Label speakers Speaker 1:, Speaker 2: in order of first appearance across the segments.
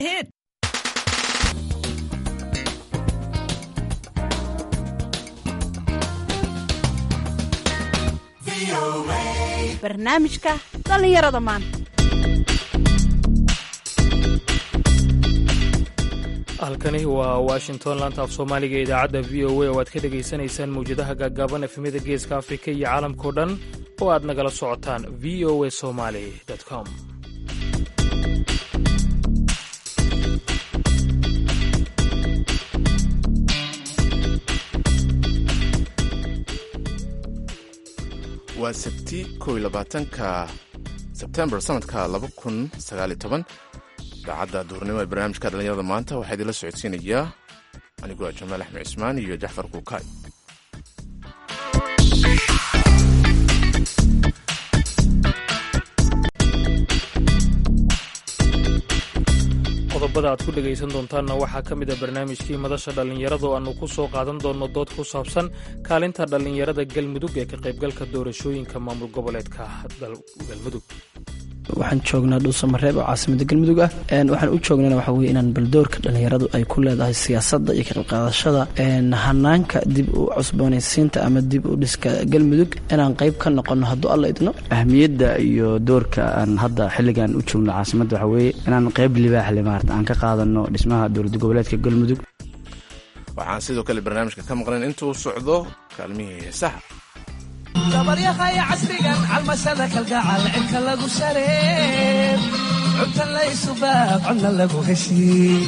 Speaker 1: hit. barnaamijka dhallinyarada maanta
Speaker 2: halkani waa washington laanta af soomaaliga ee idaacadda v o a oo aad ka dhegaysanaysaan mawjadaha gaagaaban efemyada geeska afrika iyo caalamkao dhan oo aad nagala socotaan v o a somaly com
Speaker 3: waa sabti kow iyo labaatanka sebtembar sanadka laba kun sagaaliyo toban idaacadda duurnimo ee barnaamijka dhallinyarada maanta waxaa idinla socodsiinayaa anigoo ah jamaal axmed cismaan iyo jaxfar kuukaay
Speaker 2: qodobada aad ku dhegaysan doontaanna waxaa ka mid a barnaamijkii madasha dhallinyarada oo aannu ku soo qaadan doonno dood ku saabsan kaalinta dhallinyarada galmudug ee ka qaybgalka doorashooyinka maamul goboleedka galmudug
Speaker 4: waxaan joognaa dhuusamareeb oo caasimada galmudug ah waxaan u joognana waxa weye inaan baldoorka dhallinyaradu ay ku leedahay siyaasadda iyo ka qaybqaadashada hanaanka dib u cusboonaysiinta ama dib u dhiska galmudug inaan qayb ka noqono hadduu alla idno
Speaker 5: ahmiyadda iyo doorka aan hadda xilligan u joogno caasimadda waxaa weeye inaan qayb libaaxle maarata aan ka qaadano dhismaha dowlad goboleedka galmudug
Speaker 3: waxaan sidoo kale barnaamijka ka maqnayn intuu socdo kaalmihii heesaha
Speaker 6: dabaryahaya casrigan calmashada kalgacal cirka lagu shareeb cunta laysubaab codna lagu heshiin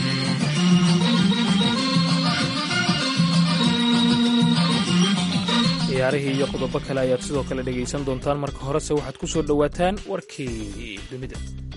Speaker 2: ciyaarihii iyo qodobo kale ayaad sidoo kale dhegaysan doontaan marka horese waxaad ku soo dhowaataan warkii dunida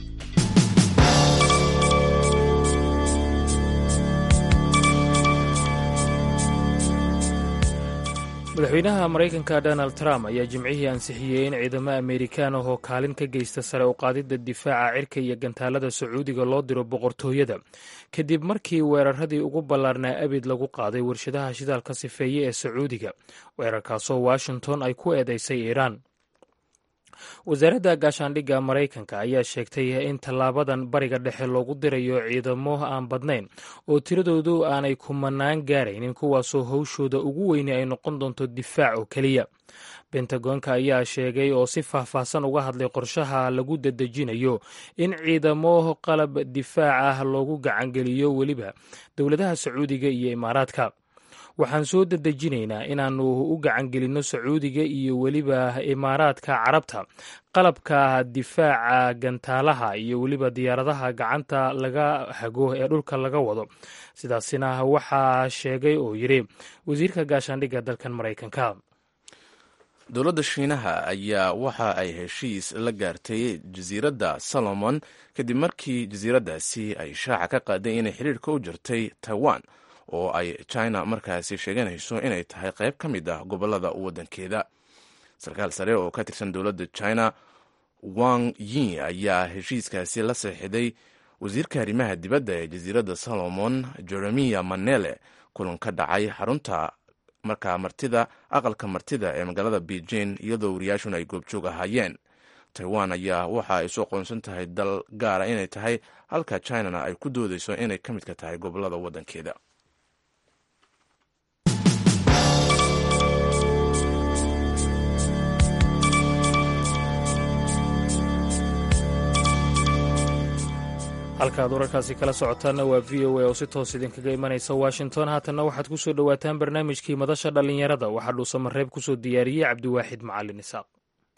Speaker 2: madaxweynaha maraykanka donald trump ayaa jimcihii ansixiyey in ciidamo amerikaan ah oo kaalin ka geysta sare u qaadidda difaaca cirka iyo gantaalada sacuudiga loo diro boqortooyada kadib markii weeraradii ugu ballaarnaa abid lagu qaaday warshadaha shidaalka sifeeye ee sacuudiga weerarkaasoo washington ay ku eedeysay iiraan wasaaradda gaashaandhigga maraykanka ayaa sheegtay in tallaabadan bariga dhexe loogu dirayo ciidamo aan badnayn oo tiradoodu aanay kumanaan gaaraynin kuwaasoo howshooda ugu weyni ay noqon doonto difaac oo keliya bentagoonka ayaa sheegay oo si faahfaahsan uga hadlay qorshaha lagu dadejinayo in ciidamo qalab difaac ah loogu gacangeliyo weliba dowladaha sacuudiga iyo imaaraadka waxaan soo dadejinaynaa inaannu u gacangelinno sacuudiga iyo weliba imaaraadka carabta qalabka difaaca gantaalaha iyo weliba diyaaradaha gacanta laga hago ee dhulka laga wado sidaasina waxaa sheegay oo yidhi wasiirka gaashaandhigga dalkan maraykanka
Speaker 3: dowladda shiinaha ayaa waxa ay heshiis la gaartay jasiiradda solomon kadib markii jasiiraddaasi ay shaaca ka qaaday inay xiriirka u jirtay taiwan oo ay china markaasi sheeganayso inay tahay qayb ka mid ah gobolada waddankeeda sarkaal sare oo ka tirsan dowladda china wang yi ayaa heshiiskaasi la saxiixday wasiirka arrimaha dibadda ee jasiiradda solomon jeremiya manele kulan ka dhacay xarunta markaa martida aqalka martida ee magaalada beijing iyadoo wariyaashuna ay goobjoog ahaayeen taiwan ayaa waxa ay soo qoonsan tahay dal gaara inay tahay halka chinana ay ku doodeyso inay ka midka tahay gobolada waddankeeda
Speaker 2: halka aad wararkaasi kala socotaanna waa v o a oo si toos idinkaga imanaysa washington haatanna waxaad ku soo dhowaataan barnaamijkii madasha dhallinyarada waxaa dhuusamareeb ku soo diyaariyey cabdiwaaxid macalin isaaq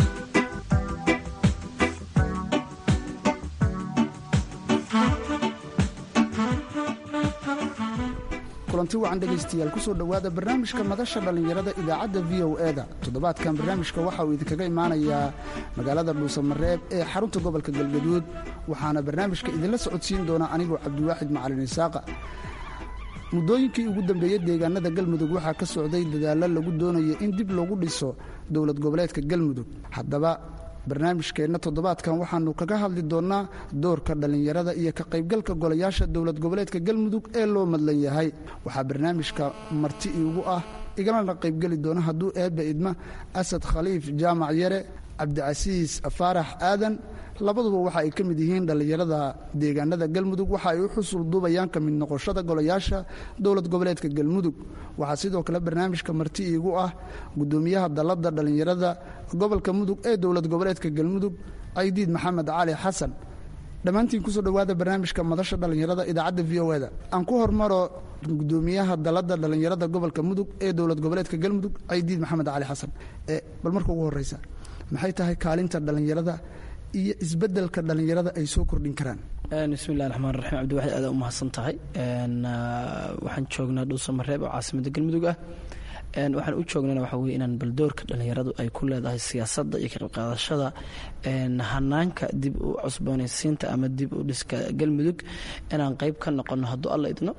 Speaker 7: kulanti wacan dhegaystayaal kusoo dhowaada barnaamijka madasha dhallinyarada idaacadda v o e da toddobaadkan barnaamijka waxa uu idinkaga imaanayaa magaalada dhuusamareeb ee xarunta gobolka galgaduud waxaana barnaamijka idinla socodsiin doona anigoo cabdiwaaxid macalin isaaqa muddooyinkii ugu dambeeyey deegaanada galmudug waxaa ka socday dadaallo lagu doonayo in dib loogu dhiso dowlad goboleedka galmudug haddaba barnaamijkeenna toddobaadkan waxaannu kaga hadli doonnaa doorka dhallinyarada iyo ka qaybgalka golayaasha dowlad goboleedka galmudug ee loo madlan yahay waxaa barnaamijka marti iigu ah igalana qaybgeli doona hadduu eebba idma asad khaliif jaamac yare cabdicasiis faarax aadan labaduba waxa ay ka mid yihiin dhallinyarada deegaanada galmudug waxa ay u xusul duubayaan ka mid noqoshada golayaasha dowlad goboleedka galmudug waxaa sidoo kale barnaamijka marti iigu ah gudoomiyaha dalladda dhallinyarada gobolka mudug ee dowlad goboleedka galmudug caydiid maxamed cali xasan dhammaantiin kusoo dhowaada barnaamijka madasha dhallinyarada idaacadda v o eda aan ku hormaro gudoomiyaha dalladda dhallinyarada gobolka mudug ee dowlad goboleedka galmudug caydiid maxamed cali xasan bal marka ugu horeysa maxay tahay kaalinta dhallinyarada iyo isbedelka dhallinyarada ay soo kordhin karaan
Speaker 4: bismillahi raxmaan raxiim cabdiwaxid aada u mahadsan tahay waxaan joognaa dhuusamareeb oo caasimada galmudug ah waxaan u joognana waxa weye inaan baldoorka dhallinyaradu ay ku leedahay siyaasadda iyo ka qaybqaadashada hanaanka dib u cusboonaysiinta ama dib u dhiska galmudug inaan qeyb ka noqono hadduu alla idno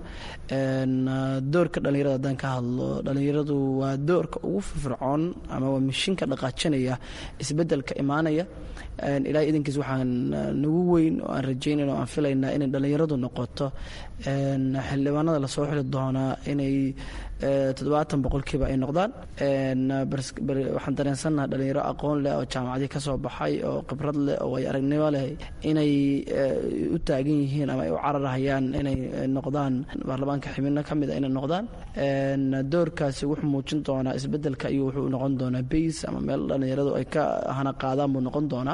Speaker 4: doorka dhallinyarada haddaan ka hadlo dhallinyaradu waa doorka ugu firfircoon ama waa mishinka dhaqaajinaya isbedelka imaanaya ilaa idankiis waxaan nagu weyn oo aan rajaynayna oo aan filaynaa inay dhallinyaradu noqoto xildhibaanada lasoo xili doonaa inay toddobaatan boqolkiiba ay noqdaan waxaan dareensannaha dhalinyaro aqoon leh oo jaamacadii ka soo baxay oo khibrad leh oo ay aragnimo leh inay u taagan yihiin ama ay u cararhayaan inay noqdaan baarlamaanka xibino ka mid a inay noqdaan doorkaasi wuxuu muujin doonaa isbedelka iyo wuxuu noqon doonaa bays ama meel dhalinyaradu ay ka hana qaadaan buu noqon doonaa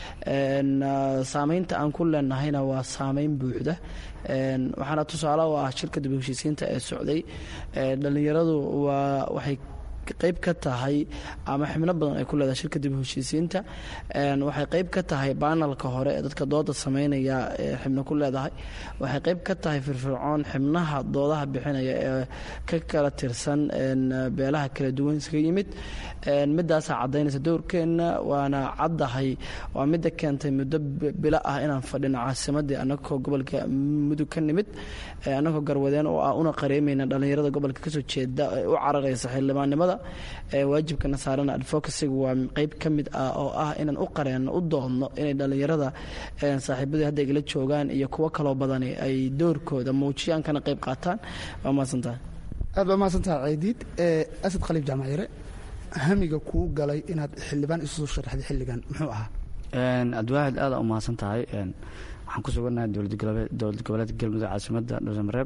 Speaker 4: saameynta aan ku leenahayna waa saameyn buuxda waxaana tusaale u ah shirka dib heshiisiinta ee socday dhallinyaradu waa waxay qayb ka tahay ama xibno badan ay ku leedahay shirka dib heshiisiinta waxay qayb ka tahay baanalka hore ee dadka dooda sameynaya ee xibno ku leedahay waxay qayb ka tahay firfircoon xibnaha doodaha bixinaya ee ka kala tirsan beelaha kala duwan iskaga yimid midaasaa caddaynaysa dowrkeenna waana caddahay waa midda keentay muddo bilo ah inaan fadhino caasimadii annagoo gobolka mudug ka nimid annagoo garwadeen oo ah una qareemayna dhallinyarada gobolka kasoo jeeda ee u cararaysa xildhibaannimada waajibkana saarana advocacyga waa qeyb ka mid ah oo ah inaan u qareenno u doodno inay dhallinyarada saaxiibadii hadda igala joogaan iyo kuwo kaloo badani ay doorkooda muujiyaan kana qeyb qaataan waa mahadsantahay
Speaker 7: aad baa mahadsantaha ceydiid asad khaliif jaamacire hamiga kuu galay inaad xildhibaan isu soo sharaxday xilligan muxuu ahaa
Speaker 5: abdiwaxid aada u mahadsan tahay waxaan ku sugannahay dowlad goboleedka galmudug caasimadda dhuusamareeb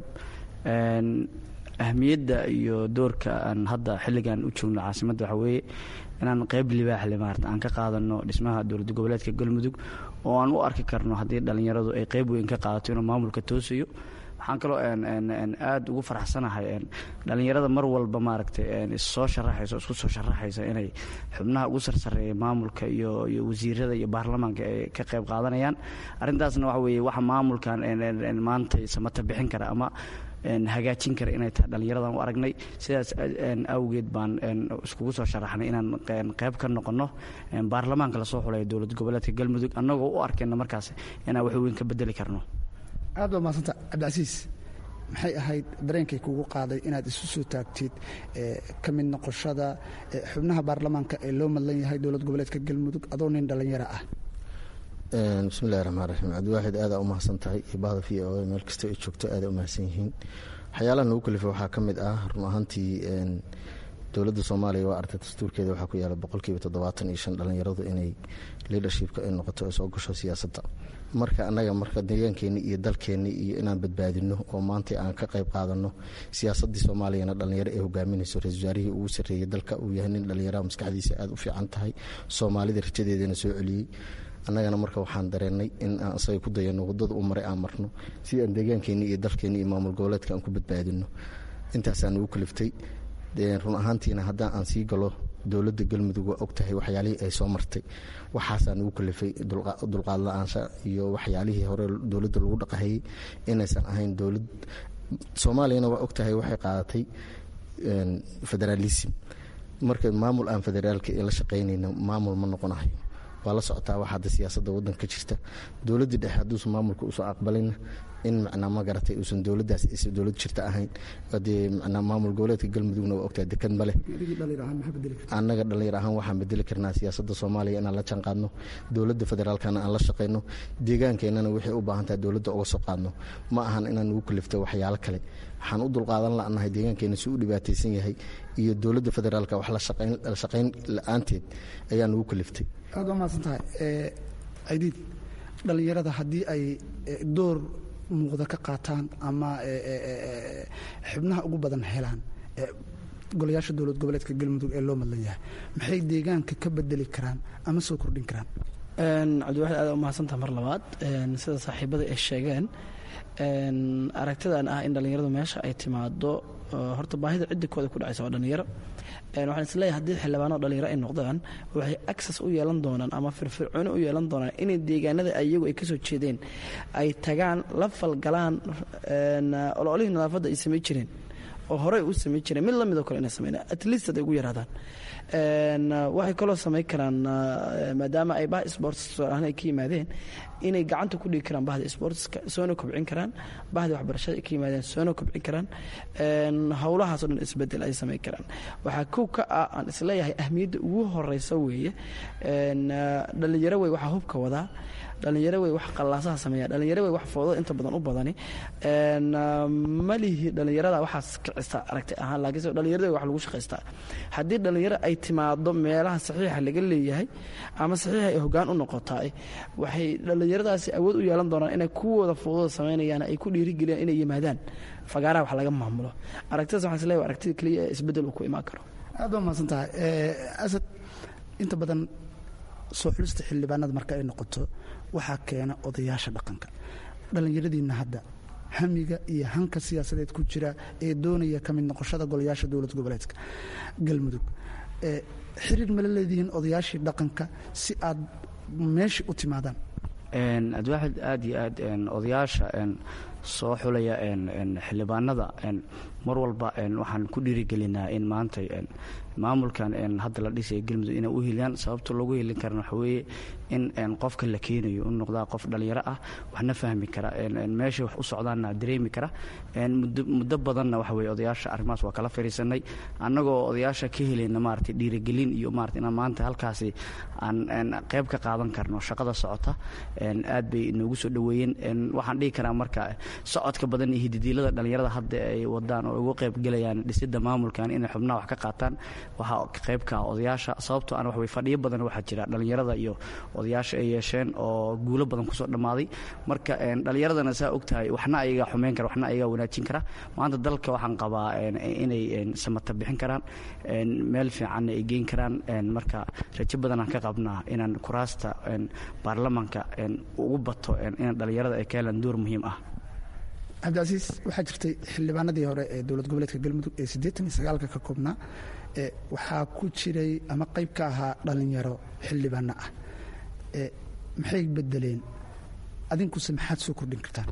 Speaker 5: ahmiyadda iyo doorka aan hadda xilligan u joogno caasimadda waxaa weeye inaan qeyb libaaxle maarata aan ka qaadano dhismaha dowlad goboleedka galmudug oo aan u arki karno haddii dhallinyaradu ay qeyb weyn ka qaadato inuu maamulka toosayo waxaan kaloo aada ugu faraxsanahay dhallinyarada mar walba maaragtay issoo sharaxaysa isku soo sharaxaysa inay xubnaha ugu sarsareeya maamulka iyo iyo wasiirada iyo baarlamaanka ay ka qayb qaadanayaan arrintaasna waxa weeye waxa maamulkan maanta samata bixin kara ama hagaajin kara inay tahay dhallinyaradan u aragnay sidaas awgeed baan iskugu soo sharaxnay inaan qeyb ka noqono baarlamaanka lasoo xulaya dowlad goboleedka galmudug annagoo u arkayna markaas inaan wax weyn ka bedeli karno
Speaker 7: aad baa mahadsanta cabdicasiis maxay ahayd dareenkay kugu qaaday inaad isu soo taagtid ka mid noqoshada xubnaha baarlamaanka ee loo madlan yahay dowlad goboleedka galmudug adoo nin dhallinyaro ah
Speaker 8: bismillahi raxmaan raxiim cabdiwaaxid aadaa u mahadsan tahay iyo bahda v o meel kasta ay joogto aaday u mahadsan yihiin waxyaalaha nagu kalifa waxaa ka mid ah run ahaantii dowladda soomaaliya waa artay dastuurkeeda waxaa ku yaala boqolkiiba toddobaatan iyo shan dhallinyaradu inay leadershipka ay noqoto ay soo gasho siyaasadda marka annaga marka deegaankeenni iyo dalkeenni iyo inaan badbaadino oo maanta aan ka qayb qaadano siyaasaddii soomaaliyana dhallinyaro ay hogaaminayso ra-isul wasaarihii ugu sarreeyay dalka uu yahay nin dhallinyaraha maskaxdiisa aada u fiican tahay soomaalida rajadeedana soo celiyey annagana marka waxaan dareennay in aan asaga ku dayano waddada u maray aan marno si aan deegaankeenni iyo dalkeenni iyo maamul goboleedka aan ku badbaadino intaasaan ugu kaliftay run ahaantiina haddaan aan sii galo dowladda galmudug waa ogtahay waxyaalihii ay soo martay waxaasaan ugu kalifay dulqaad la-aansha iyo waxyaalihii hore dowladda lagu dhaqahayay inaysan ahayn dowlad soomaaliyana waa ogtahay waxay qaadatay federaalism marka maamul aan federaalka la shaqaynayna maamul ma noqonahayo waa la socotaa wax hadda siyaasadda waddanka jirta dowladdii dhexe hadduusan maamulka usoo aqbalayna in macnaa ma garatay uusan dowladdaas aysan dowlad jirta ahayn dee macnaa maamul goboleedka galmudugna waa ogtahay dekan ma leh annaga dhallinyar ahaan waxaan bedeli karnaa siyaasadda soomaaliya inaan la janqaadno dowladda federaalkana aan la shaqayno deegaankeenana waxay u baahan tahay dowladda uga soo qaadno ma ahan inaan ugu kalifto waxyaalo kale waxaan u dulqaadan la'nahay deegaankeena si u dhibaataysan yahay iyo dowladda federaalka wax la shaqayn la-aanteed ayaa nugu kaliftay
Speaker 7: aad waa mahadsan tahay cidiid dhallinyarada haddii ay door muuqda ka qaataan ama xubnaha ugu badan helaan golayaasha dowlad goboleedka galmudug ee loo madlan yahay maxay deegaanka ka bedeli karaan ama soo kordhin karaan
Speaker 4: cabdiwaxid aad u mahadsantaha mar labaad sida saaxiibada ay sheegeen aragtidan ah in dhallinyaradu meesha ay timaado horta baahida cidda kooda ku dhacaysa waa dhallinyaro waxaan isleeyahay haddii xildhibaano dhalinyaro ay noqdaan waxay access u yeelan doonaan ama firfircooni u yeelan doonaan inay deegaanada iyagu ay kasoo jeedeen ay tagaan la falgalaan ololihii nadaafadda ay samay jireen oo horey u samay jireen mid lamidoo kale inay sameyn at least haday ugu yaraadaan waxay kaloo samayn karaan maadaama ay bah sports ahaan ay ka yimaadeen inay gacanta ku dhigi karaan bahda sportska soona kobcin karaan bahda waxbarashada ay ka yimaadeen soona kobcin karaan howlahaasoo dhan isbedel ay samayn karaan waxaa kow ka ah aan isleeyahay ahmiyadda ugu horeysa weeye dhalinyaro wey waxaa hubka wadaa dhalinyaro wey wax qallaasaha sameeya dhalinyaro wey wax foodada inta badan u badani malihi dhalinyarada waxaas kicisa aragti ahaan laakiinse dhalinyarada wax lagu shaqaystaa haddii dhalinyaro ay timaado meelaha saxiixa laga leeyahay ama saxiixa ay hoggaan u noqotaa waxay dhalinyaradaasi awood u yeelan doonaan inay kuwooda foodada samaynayaan ay ku dhiirigeliyaan inay yimaadaan fagaaraha wax laga maamulo aragtidaas waxaan isleeyahay aragtida keliya ee isbeddel uu ku imaan karo
Speaker 7: aad baa mahadsan tahay asad inta badan soo xulista xildhibaanada marka ay noqoto waxaa keena odayaasha dhaqanka dhallinyaradiinna hadda hamiga iyo hanka siyaasadeed ku jira ee doonaya ka mid noqoshada golayaasha dowlad goboleedka galmudug xiriir mala leedihiin odayaashii dhaqanka si aad meeshii u timaadaan
Speaker 5: abdiwaxid aad iyo aad odayaasha soo xulaya xildhibaanada mar walba waxaan ku dhiirigelinaa in maanta maamulkan hadda la dhisaya galmudug inay u hiliyaan sababta loogu hilin karana waxa weeye in qofka la keenayo u noqdaa qof dhallinyaro ah waxna fahmi kara meeshay wax u socdaanna dareemi kara muddo badanna waxa weye odayaasha arrimahaas waa kala fariisanay annagoo odayaasha ka helayna maarata dhiirigelin iyo maarata inaan maanta halkaasi aan qayb ka qaadan karno shaqada socota aad bay noogu soo dhoweeyeen waxaan dhihi karaa marka socodka badan iyo hididiilada dhallinyarada hadda ay wadaan oo uga qayb gelayaan dhisidda maamulkan inay xubnaha wax ka qaataan waxaa qaybka odayaasha sababtoo aan waxway fadhiyo badan waxaa jira dhallinyarada iyo odayaasha ay yeesheen oo guulo badan kusoo dhammaaday marka dhallinyaradana saa ogtahay waxna ayagaa xumeyn kara waxna ayagaa wanaajin kara maanta dalka waxaan qabaa inay samata bixin karaan meel fiicanna ay geyn karaan marka rajo badanaan ka qabnaa inaan kuraasta baarlamanka ugu bato in dhallinyarada ay ka helaan door muhiim ah
Speaker 7: cabdicasiis waxaa jirtay xildhibaanadii hore ee dowlad goboleedka galmudug ee siddeetan iyo sagaalka ka koobnaa waxaa ku jiray ama qayb ka ahaa dhallinyaro xildhibaano ah maxay bedeleen adinkuse maxaad soo kordhin kartaan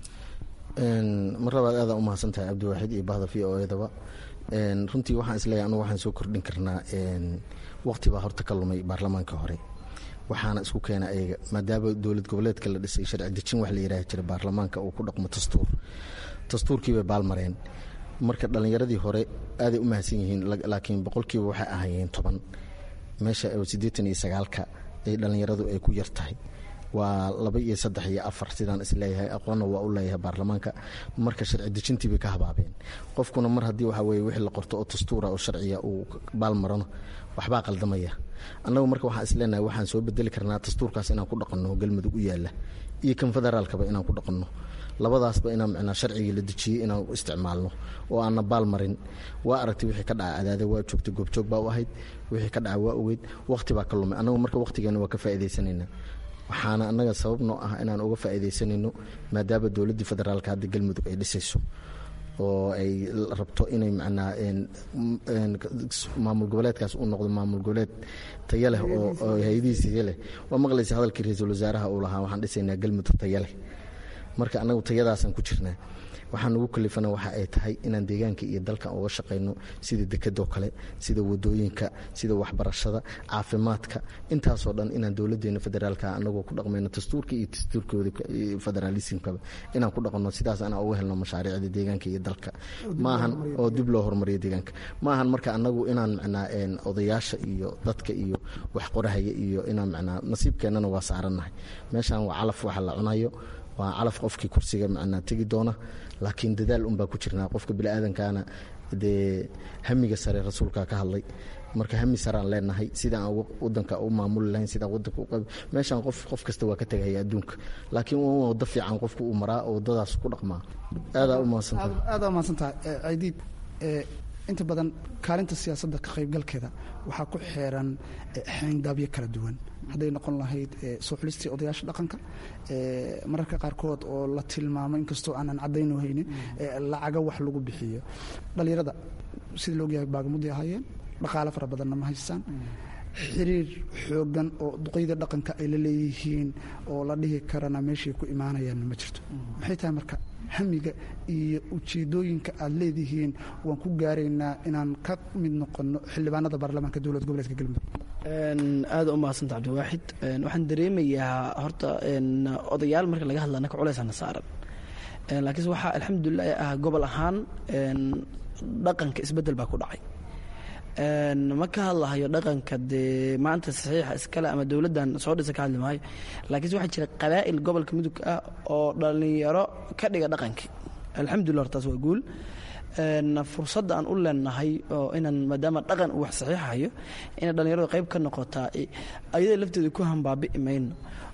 Speaker 8: mar labaad aadaan u mahadsan tahay cabdiwaaxid iyo bahda v o edaba runtii waxaan isleeyahay anugu waxaan soo kordhin karnaa waqti baa horta ka lumay baarlamaanka hore waxaana isku keena ayaga maadaama dowlad goboleedka la dhisay sharci dejin wax la yidhaahi jiray baarlamaanka uu ku dhaqmo dastuur dastuurkiibay baalmareen marka dhallinyaradii hore aaday u mahadsan yihiin laakiin boqolkiiba waxay ahaayeen toban meesha siddeetan iyo sagaalka ay dhallinyaradu ay ku yar tahay waa laba iyo saddex iyo afar sidaan isleeyahay aqoonna waa u leeyahay baarlamaanka marka sharci dejintiibay ka habaabeen qofkuna mar haddii waxa weye wixii la qorto oo dastuura oo sharciya uu baalmarano waxbaa qaldamaya annagu marka waxaan isleenahay waxaan soo bedeli karnaa dastuurkaas inaan ku dhaqanno galmudug u yaalla iyo kan federaalkaba inaan ku dhaqanno labadaasba inaan micnaa sharcigii la dejiyey inaan u isticmaalno oo aanna baal marin waa aragtay wixii ka dhaca adaada waa joogtay goobjoog baa u ahayd wixii ka dhaca waa ogeyd waqti baa ka lumay annagu marka waqtigeena waa ka faa'iidaysanaynaa waxaana annaga sabab noo ah inaan uga faa'iidaysanayno maadaama dowladdii federaalka hadda galmudug ay dhisayso oo ay rabto inay macnaa maamul goboleedkaas uu noqdo maamul goboleed taya leh oo hay-adihiis taya leh waa maqlaysa hadalkii ra-iisul wasaaraha uu lahaa waxaan dhisaynaa galmudug taya leh marka annagu tayadaasaan ku jirnaa waxaan ugu kalifana waxa ay tahay inaan deegaanka iyo dalkan uga shaqayno sida dekadoo kale sida wadooyinka sida waxbarashada caafimaadka intaasoo dhan inaan dowladeena federaalka anagoo ku dhaqmayno dastuurka iyo dastuurkooda federaalismkaba inaan ku dhaqno sidaas anaa uga helno mashaariicda deegaanka iyo dalka maahan oo dib loo horumariyo deegaanka maahan marka anagu inaan macnaa odayaasha iyo dadka iyo wax qorahaya iyo inaan macnaa nasiibkeennana waa saarannahay meeshan waa calaf waxa la cunayo waa calaf qofkii kursiga macnaa tegi doona laakiin dadaal unbaa ku jirnaa qofka biniaadankana dee hamiga sare rasuulkaa ka hadlay marka hami saraan leenahay sidaan wadanka u maamuli lahayn sidaan wadanka u meeshaan qof qof kasta waa ka tegahaya adduunka laakiin waa wado fiican qofku uu maraa oo wadadaas ku dhaqmaa aadaa u mahadsantahay
Speaker 7: aada umahadsantahay cidiid inta badan kaalinta siyaasadda ka qaybgalkeeda waxaa ku xeeran xeyndaabyo kala duwan hadday noqon lahayd soo xulistii odayaasha dhaqanka mararka qaarkood oo la tilmaamo inkastoo aanan caddayn haynin lacaga wax lagu bixiyo dhallinyarada sida laogyahay baagamuday ahaayeen dhaqaale fara badanna ma haystaan xiriir xoogan oo duqeyda dhaqanka ay la leeyihiin oo la dhihi karana meeshay ku imaanayaan ma jirto maxay tahay marka hamiga iyo ujeedooyinka aad leedihiin waan ku gaaraynaa inaan ka mid noqono xildhibaanada baarlamaanka dowlad goboleedka galmudug
Speaker 4: aada u mahadsanta cabdiwaaxid waxaan dareemayaa horta odayaal marka laga hadla anaka culeysana saaran laakiinse waxaa alxamdulilah ah gobol ahaan dhaqanka isbeddel baa ku dhacay ma ka hadlahayo dhaqanka dee maanta saxiixa iskale ama dowladdan soo dhisa ka hadli maayo laakiinse waxaa jira qabaa'il gobolka mudug ah oo dhallinyaro ka dhiga dhaqankii alxamdulillah hortaas waa guul fursadda aan u leenahay oo inaan maadaama dhaqan uu wax saxiixayo inay dhallinyaradu qayb ka noqotaa ayada lafteeda ku hambaabi'i mayno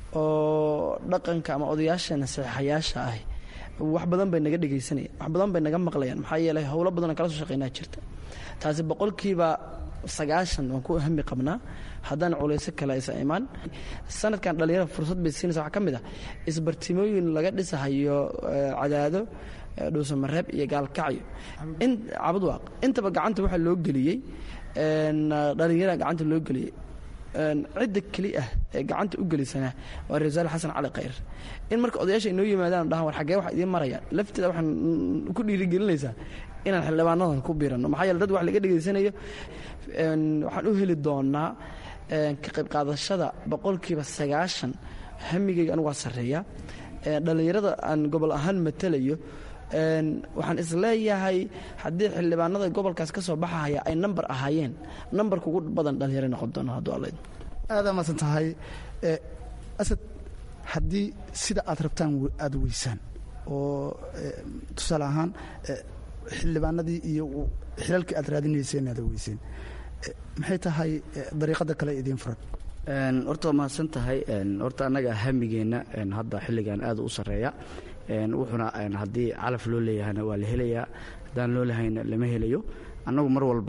Speaker 4: oo dhaqanka ama odayaashana saxiixayaasha ah wax badan bay naga dhegaysanayaan wax badan bay naga maqlayaan maxaa yeelay howlo badan oo kala soo shaqeynaa jirta taasi boqolkiiba sagaashan waan ku hami qabnaa haddaan culayso kale aysa imaan sanadkan dhallinyarada fursad bay siinaysa waxaa ka mid ah isbartimooyin laga dhisahayo cadaado dhuusamareeb iyo gaalkacyo cabadwaaq intaba gacanta waxaa loo geliyey dhallinyarada gacanta loo geliyey cidda keli ah ee gacanta u gelisana waa reer wasaare xasan cali khayr in marka odayaasha inoo yimaadaan dhahan war xaggee wax idiin marayaan lafteeda waxaan ku dhiirigelinaysaa inaan xildhibaanadan ku biirano maxaa yeele dad wax laga dhegaysanayo waxaan u heli doonaa ka qayb qaadashada boqolkiiba sagaashan hamigayga anigu waa sarreeya dhallinyarada aan gobol ahaan matalayo waxaan isleeyahay haddii xildhibaanada gobolkaas ka soo baxahaya ay namber ahaayeen nambarka ugu badan dhallinyaro noqon doona hadduu allayd
Speaker 7: aada maasan tahay asad haddii sida aad rabtaan aada weysaan oo tusaale ahaan xildhibaanadii iyo xilalkii aad raadinayseen aada weyseen maxay tahay dariiqada kale idiin furan
Speaker 5: horta waa mahadsan tahay horta annaga hamigeenna hadda xilligan aad u sarreeya wuxuuna haddii calaf loo leeyahayna waa la helayaa haddaan loo lahayna lama helayo annagu mar walba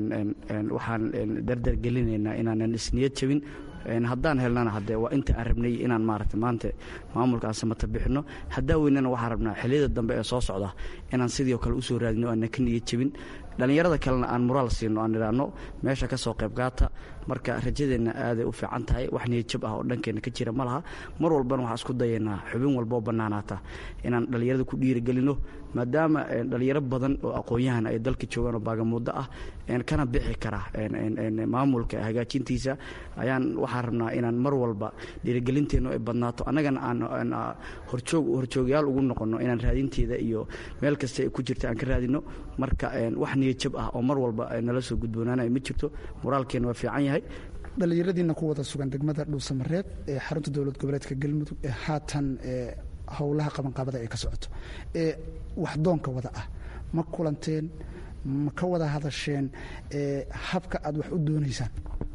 Speaker 5: waxaan dardar gelinaynaa inaanan isniyad jabin haddaan helnana hadee waa inta aan rabnay inaan maarata maanta maamulkaan samata bixino haddaa weynana waxaan rabnaa xilliyada dambe ee soo socda inaan sidii oo kale usoo raadino aanan ka niyad jabin dhallinyarada kalena aan muraal siino aan idhaahno meesha ka soo qayb gaata marka rajadeenna aaday u fiican tahay wax niyadjab ah oo dhankeenna ka jira ma laha mar walbana waxaan isku dayaynaa xubin walboo bannaanaata inaan dhallinyarada ku dhiirigelino maadaama dhallinyaro badan oo aqoon-yahan ay dalka joogaan oo baagamuuddo ah kana bixi kara maamulka hagaajintiisa ayaan waxaan rabnaa inaan mar walba dhiirigelinteennu ay badnaato annagana aan horjoog horjoogyaal ugu noqonno inaan raadinteeda iyo meel kasta ay ku jirta aan ka raadino marka wax niyadjab ah oo mar walba nala soo gudboonaanaya ma jirto moraalkeena waa fiican yahay
Speaker 7: dhallinyaradiina ku wada sugan degmada dhuusamareeb ee xarunta dowlad goboleedka galmudug ee haatan howlaha qabanqaabada ay ka socoto ee waxdoonka wada ah ma kulanteen ma ka wada hadasheen habka aad wax u doonaysaan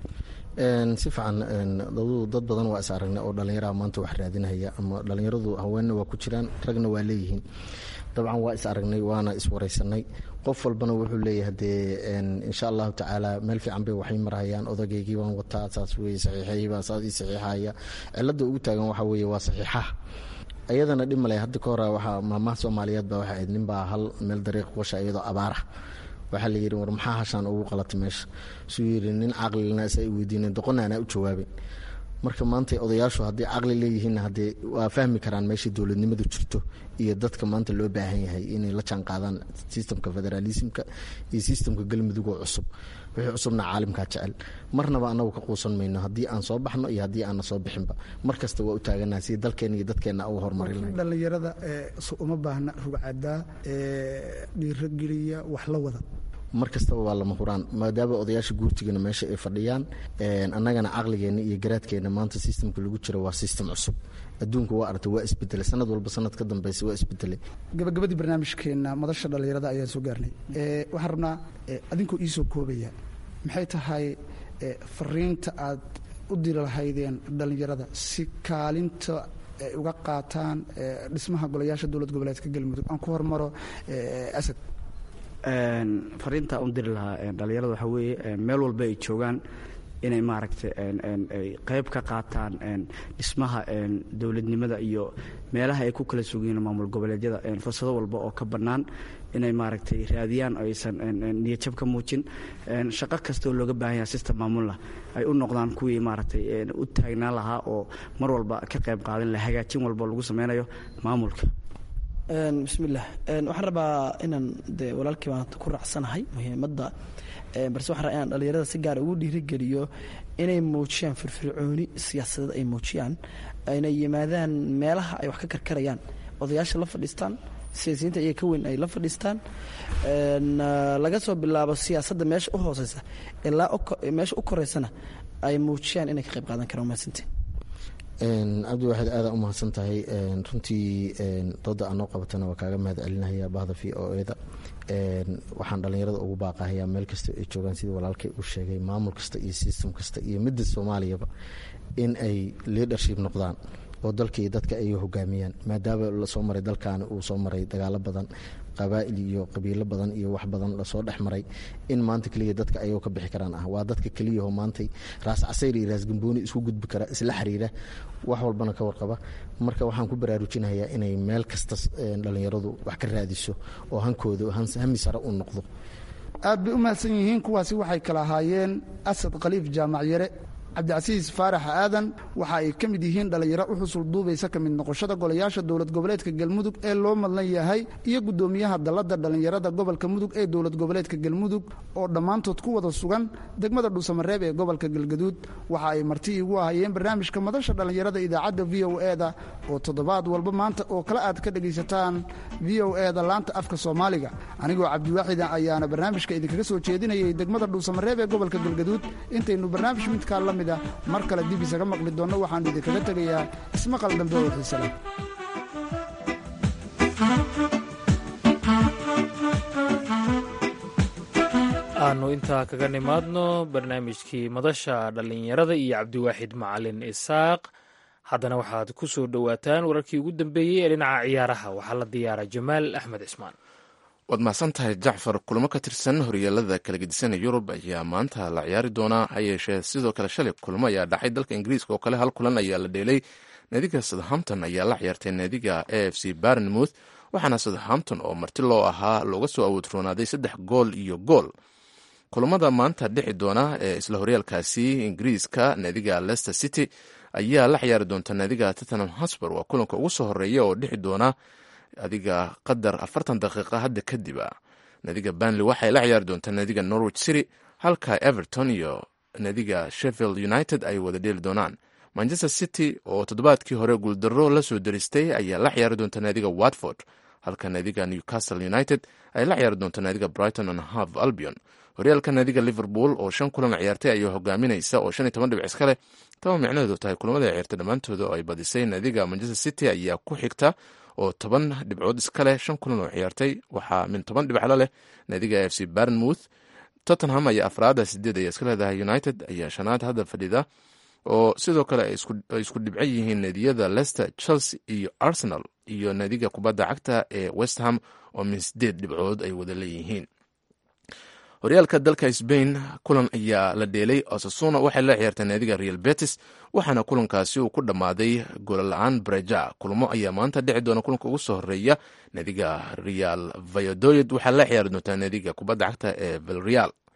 Speaker 8: si fiican dad badan waa is aragnay oo dhallinyaraha maanta wax raadinaya ama dhallinyaradu haweenna waa ku jiraan ragna waa leeyihiin dabcan waa is aragnay waana iswaraysanay qof walbana wuxuu leeyahay dee insha allahu tacaala meel fiican bay waxay marhayaan odageygii baan wataa saas weye saxiixaybaa saas ii saxiixaya cilada ugu taagan waxaa weeye waa saxiixaha iyadana dhib male hadda ka hore waxaa maamaha soomaaliyeed baa waxay ahayd ninbaa hal meel dariiq qosha iyadoo abaarah waxaa la yidhi war maxaa hashaan ugu qalatay meesha suu yidhi nin caqlilna isa weydiinen doqonna anaa u jawaabeen marka maanta odayaashu haddii caqli leeyihiin haddee waa fahmi karaan meesha dowladnimadu jirto iyo dadka maanta loo baahan yahay inay la jaan qaadaan sistemka federaalismka iyo sistemka galmudug oo cusub wixii cusubna caalimkaa jecel marnaba anagu ka quusan mayno haddii aan soo baxno iyo haddii aanna soo bixinba mar kasta waa u taaganaha si dalkeena iyo dadkeenna uga horumarin lahayn
Speaker 7: dhallinyarada uma baahna rugcadaa dhiirogeliya wax la wada
Speaker 8: mar kastaba waa lama huraan maadaama odayaasha guurtigana meesha ay fadhiyaan annagana caqligeenna iyo garaadkeenna maanta sistemka lagu jiro waa sistem cusub adduunka waa aragtay waa isbedelay sanad walba sanad ka dambeysa waa isbedelay
Speaker 7: gabagabadii barnaamijkeenna madasha dhallinyarada ayaan soo gaarnay waxaan rabnaa adinkoo iisoo koobaya maxay tahay fariinta aad u diri lahaydeen dhallinyarada si kaalinta ay uga qaataan dhismaha golayaasha dowlad goboleedka galmudug aan ku hormaro asad
Speaker 5: fariinta u diri lahaa dhallinyarada waxaa weeye meel walba ay joogaan inay maaragtay ay qayb ka qaataan dhismaha dowladnimada iyo meelaha ay ku kala sugiyiin maamul goboleedyada fursado walba oo ka bannaan inay maaragtay raadiyaan oo aysan niyadjab ka muujin shaqo kasta oo looga baahan yaha system maamullah ay u noqdaan kuwii maaragtay u taagnaan lahaa oo mar walba ka qayb qaadan laha hagaajin walba lagu sameynayo maamulka
Speaker 4: bismillaah waxaan rabaa inaan de walaalkii baan ku raacsanahay muhiimadda balse waxaan rabaa inaan dhallinyarada si gaar ugu dhiirigeliyo inay muujiyaan firfircooni siyaasadeed ay muujiyaan ayna yimaadaan meelaha ay wax ka karkarayaan odayaasha la fadhiistaan siyaasiyiinta iyaga ka weyn ay la fadhiistaan laga soo bilaabo siyaasadda meesha u hooseysa ilaa meesha u koreysana ay muujiyaan inay ka qayb qaadan karaan mahadsantiin
Speaker 8: cabdi waxaad aada u mahadsan tahay runtii dooda aan noo qabatana waa kaaga mahad celinahaya bahda v o eda waxaan dhallinyarada ugu baaqahayaa meel kasta ay joogaan sidii walaalkay uu sheegay maamul kasta iyo system kasta iyo midda soomaaliyaba in ay leadership noqdaan oo dalka iyo dadka ay hogaamiyaan maadaama lasoo maray dalkaani uu soo maray dagaalo badan qabaa'il iyo qabiilo badan iyo wax badan lasoo dhex maray in maanta keliya dadka ayagoo ka bixi karaan ah waa dadka keliyahoo maantay raas casayr iyo raas gambooni isku gudbi kara isla xiriira wax walbana ka warqaba marka waxaan ku baraarujinayaa inay meel kasta dhallinyaradu wax ka raadiso oo hankooda hami sare u noqdo
Speaker 7: aad bay u mahadsan yihiin kuwaasi waxay kala ahaayeen asad khaliif jaamac yare cabdicasiis faarax aadan waxa ay ka mid yihiin dhallinyaro u xusul duubaysa ka mid noqoshada golayaasha dowlad goboleedka galmudug ee loo madlan yahay iyo guddoomiyaha dalladda dhallinyarada gobolka mudug ee dowlad goboleedka galmudug oo dhammaantood ku wada sugan degmada dhuusamareeb ee gobolka galgaduud waxa ay marti iigu ahayeen barnaamijka madasha dhallinyarada idaacadda v o eda oo toddobaad walba maanta oo kale aad ka dhegaysataan v o eda laanta afka soomaaliga anigoo cabdiwaaxida ayaana barnaamijka idinkaga soo jeedinayay degmada dhuusamareeb ee gobolka galgaduud intaynu barnaamij midkaa la mid mar kale dib isaga maqli doonno waxaanu idinkaga tegayaa ismaqal dambe oo xiisale
Speaker 2: aanu intaa kaga nimaadno barnaamijkii madasha dhallinyarada iyo cabdiwaaxid macalin isaaq haddana waxaad ku soo dhowaataan wararkii ugu dambeeyey ee dhinaca ciyaaraha waxaa la diyaaray jamaal axmed cismaan
Speaker 3: waad mahadsan tahay jacfar kulamo ka tirsan horyaalada kala gedisana yurub ayaa maanta la ciyaari doonaa ha yeeshee sidoo kale shalay kulmo ayaa dhacay dalka ingiriiska oo kale hal kulan ayaa la dheelay naadiga southampton ayaa la ciyaartay naadiga a f c barnmouth waxaana southampton oo marti loo ahaa looga soo awoodroonaaday saddex gool iyo gool kulamada maanta dhici doona ee isla horyaalkaasi ingiriiska naadiga leicester city ayaa la ciyaari doonta naadiga tottenham hosper waa kulanka ugu soo horeeya oo dhici doona adiga qadar afartan daqiiqa hadda kadib a naadiga banley waxay la ciyaari doontaa naadiga norwich city halka everton iyo naadiga sheffield united ay wada dheeli doonaan manchester city oo toddobaadkii hore guuldaro la soo daristay ayaa la ciyaari doonta naadiga watford halka naadiga newcastle united ay la ciyaari doonta naadiga brighton and half albion horyaalka naadiga liverpool oo shan kulan ciyaartay ayaa hogaaminaysa oo shan iyo toban dhibic iska leh taba micnaheedu tahay kulamada ciyaartay dhammaantooda oo ay badisay naadiga manchester city ayaa ku xigta oo toban dhibcood iska leh shan kulan oo ciyaartay waxaa min toban dhibclo leh naadiga f c barnmouth tottenham ayaa afraada sideed ayaa iska leedahay united ayaa shanaad hadda fadhida oo sidoo kale ay isku dhibco yihiin naadiyada leicester chelsea iyo arsenal iyo naadiga kubadda cagta ee westham oo min sideed dhibcood ay wada leeyihiin horyaalka dalka sbain kulan ayaa la dheelay osasuna waxay la ciyaartay naadiga real betis waxaana kulankaasi uu ku dhammaaday goolla-aan breja kulmo ayaa maanta dhici doona kulanka ugu soo horeeya naadiga real vayadoyed waxaa la ciyaari doontaa naadiga kubadda cagta ee valreal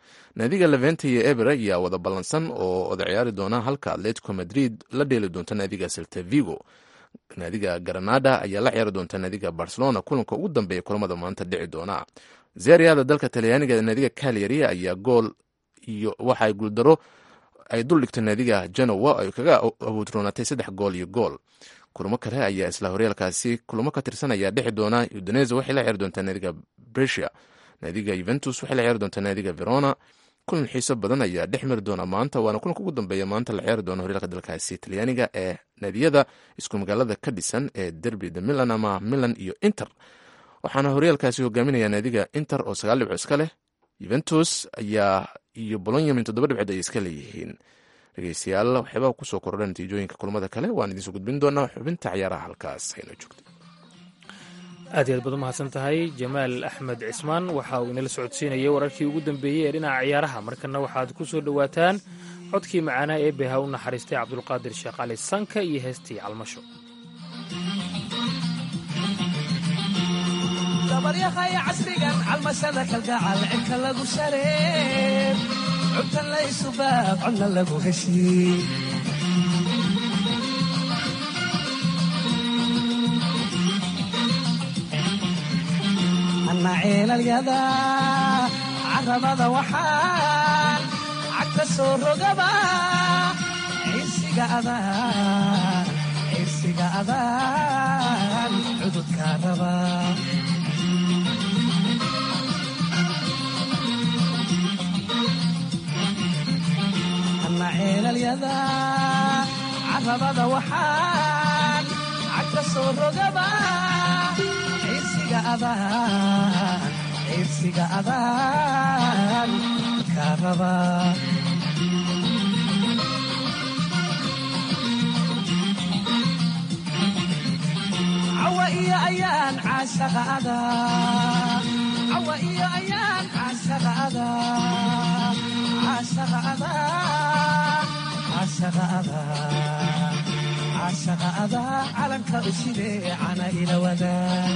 Speaker 3: naadiga levente iyo eber ayaa wada ballansan oo wada ciyaari doona halka atletico madrid la dheeli doonta naadiga selta vigo naadiga granada ayaa la ciyaari doonta naadiga barcelona kulanka ugu dambeeya kulamada maanta dhici doona zeriada dalka talyaaniga naadiga calyari ayaa gool iyo waxa ay guuldaro ay dul dhigtay naadiga genowa ay kaga abuudroonatay saddex gool iyo gool kulamo kale ayaa isla horyaalkaasi kulamo ka tirsan ayaa dhexi doona udinese waxay la ciyaari doontaa naadiga bresia naadiga yuventus waxay la ciyaari doontaa naadiga verona kulan xiiso badan ayaa dhex mari doona maanta waana kulanka ugu dambeeya maanta la ciyaari doona horyaalka dalkaasi talyaaniga ee naadiyada isku magaalada ka dhisan ee derby de milan ama milan iyo inter waxaana horyaalkaasi hogaaminaya naadiga inter oo sagaal dhibco iska leh yuventus ayaa iyo bolonya min toddoba dhibcood ay iska leeyihiin dhegeystayaal waxyaabaa kusoo kordha natiijooyinka kulamada kale waan idinsoo gudbin doonaa xubinta ciyaaraha halkaas hayno joogto
Speaker 2: aad iy aad baad u mahadsan tahay jamaal axmed cismaan waxa uu inala socodsiinayay wararkii ugu dambeeyey ee dhinaca ciyaaraha markana waxaad ku soo dhowaataan codkii macaanaa ee beha u naxariistay cabdulqaadir sheekh cali sanka iyo heestii calmasho
Speaker 6: dabaryahaya casrigan calmashada kalgacal cirka lagu shareeb cubtan laysu baab codna lagu heshiin anna ceelalyada carabada waxaan cagta soo rogaba ciirsiga adaan ciirsiga adaan cududkaa raba ceelalyada carabada waxaan cagta soo rogaba ciirsiga adaan ciirsiga adaan kaa raba cawa iyo ayaan caashaqa adaa cawa iyo ayaan caashaqa adaa caashaqa adaa caashaqa adaa calanka u sidee cana ila wadaa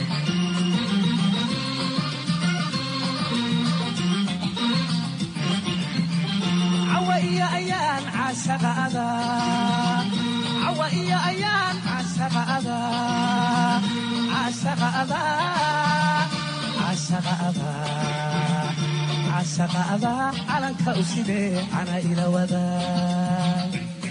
Speaker 6: cawa iyo ayaan caashaqa adaa cawa iyo ayaan caashaqa adaa caashaqa adaa caashaqa adaa caashaqa adaa calanka u sidee cana ila wadaa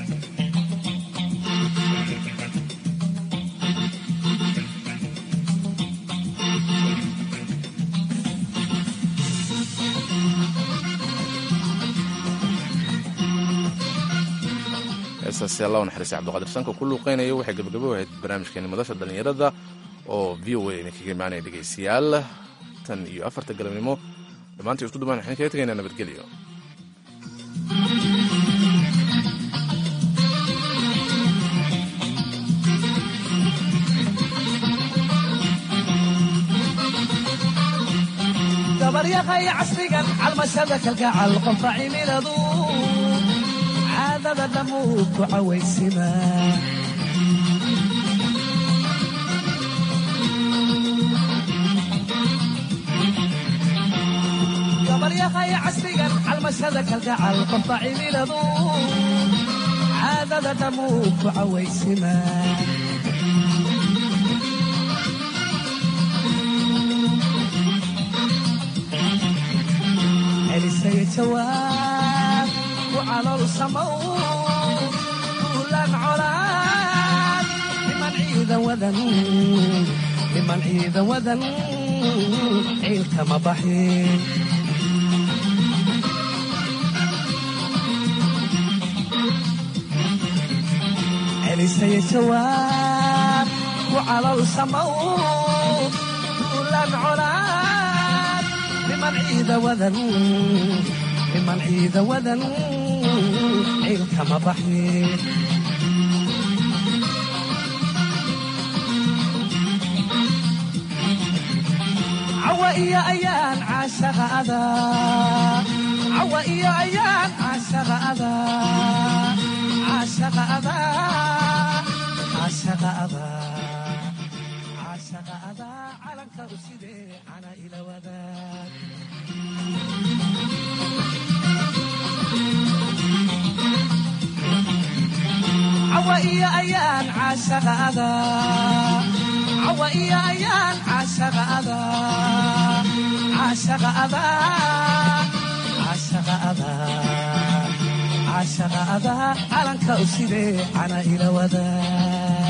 Speaker 3: heestaasi allah u naxariistay cabdiqaadir sanka ku luuqeynayo waxay gabagabo ahayd barnaamijkeeni madasha dhallinyarada oo v o a idinkaga imaanaya dhegeystayaal tan iyo afarta galabnimo dhammaantii isku dumaan waxaan kaga tegaynaa nabadgelyo
Speaker 6: dabaryaqay casrigan calmashada kalgacal qofka cimiladu caadada dhammuu ku cawaysima dabaryaqay casrigan calmashada kalgacal qofka cimiladu caadada dhammuu ku cawaysima celisay jawaab ku calool samow ulan colaad niman ciidan wadan niman ciidan wadan ciilkama baxin celisay jawaab ku calool samow ulan colaad niman ciida wadan niman ciida wadan ciilkama baxin cawa iyo ayaan caashaqa adaa cawa iyo ayaan caashaqa adaa caashaqa adaa caashaqa adaa caashaqa adaa calanka u sidee cana ila wadaa iyo ayaan caashaqa adaa cawa iyo ayaan caashaqa adaa caashaqa adaa caashaqa adaa caashaqa adaa calanka u sidee cana ila wadaa